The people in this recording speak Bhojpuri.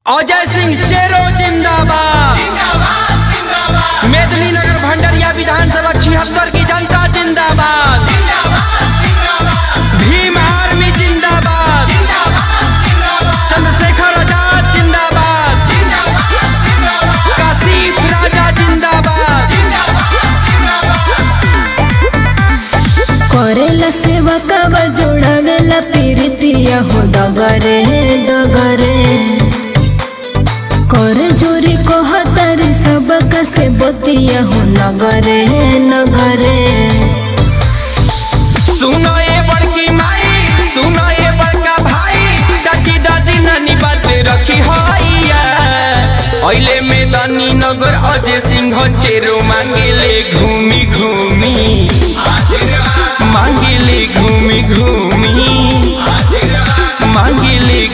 अजय सिंह चेरो जिंदाबाद मेदिनीनगर भंडरिया विधानसभा छिहत्तर की जनता जिंदाबाद भीम आर्मी जिंदाबाद चंद्रशेखर आजाद जिंदाबाद काशिफ राजा जिंदाबाद करेला सेवा कवा जोड़ावेला पीरितिया हो डगरे डगरे करे जोरी को हतारी सबक से बतिया हो नगरे नगरे सुनो ये बड़की माई सुनो ये बड़का भाई चाची दादी नानी बात रखी हैया अइले मैदानी नगर अजय सिंह चेरो मांगेले घूमी घूमी मांगेले घूमी घूमी मांगेले